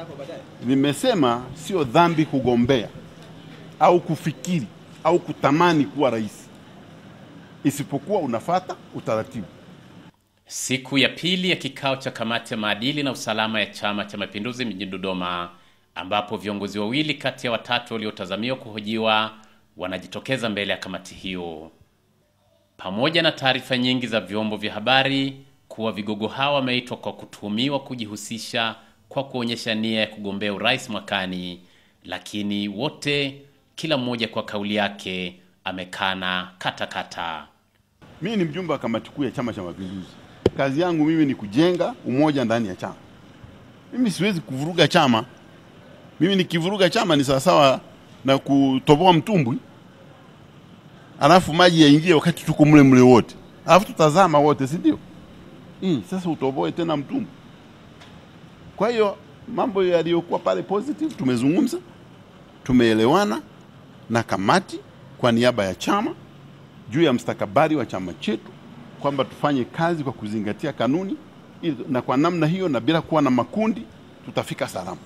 Nimesema sio dhambi kugombea au kufikiri au kutamani kuwa rais, isipokuwa unafata utaratibu. Siku ya pili ya kikao cha kamati ya maadili na usalama ya Chama cha Mapinduzi mjini Dodoma, ambapo viongozi wawili kati ya watatu waliotazamiwa kuhojiwa wanajitokeza mbele ya kamati hiyo, pamoja na taarifa nyingi za vyombo vya habari kuwa vigogo hao wameitwa kwa kutuhumiwa kujihusisha kwa kuonyesha nia ya kugombea urais mwakani, lakini wote, kila mmoja kwa kauli yake, amekana katakata. Mimi ni mjumbe wa kamati kuu ya Chama cha Mapinduzi. Kazi yangu mimi ni kujenga umoja ndani ya chama. Mimi siwezi kuvuruga chama. Mimi nikivuruga chama ni sawasawa na kutoboa mtumbwi, alafu maji yaingie wakati tuko mle mle wote, alafu tutazama wote, si ndio? Mm, sasa utoboe tena mtumbwi. Kwa hiyo mambo yaliyokuwa pale positive tumezungumza, tumeelewana na kamati kwa niaba ya chama juu ya mstakabali wa chama chetu kwamba tufanye kazi kwa kuzingatia kanuni ili, na kwa namna hiyo na bila kuwa na makundi tutafika salama.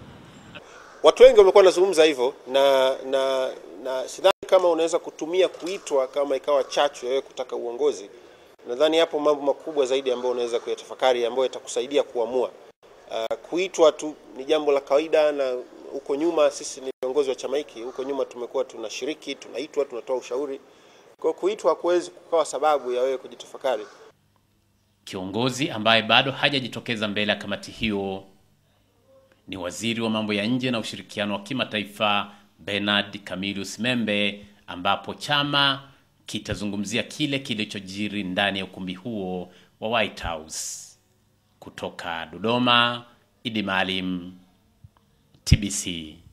Watu wengi wamekuwa wanazungumza hivyo na na na sidhani kama unaweza kutumia kuitwa kama ikawa chachu ya wewe kutaka uongozi. Nadhani hapo mambo makubwa zaidi ambayo unaweza kuyatafakari ambayo yatakusaidia kuamua. Uh, kuitwa tu ni jambo la kawaida, na huko nyuma sisi ni viongozi wa chama hiki, huko nyuma tumekuwa tunashiriki, tunaitwa, tunatoa ushauri. Kwa kuitwa hakuwezi kukawa sababu ya wewe kujitafakari. Kiongozi ambaye bado hajajitokeza mbele ya kamati hiyo ni waziri wa mambo ya nje na ushirikiano wa kimataifa Bernard Camillus Membe, ambapo chama kitazungumzia kile kilichojiri ndani ya ukumbi huo wa White House. Kutoka Dodoma, Idi Maalim, TBC.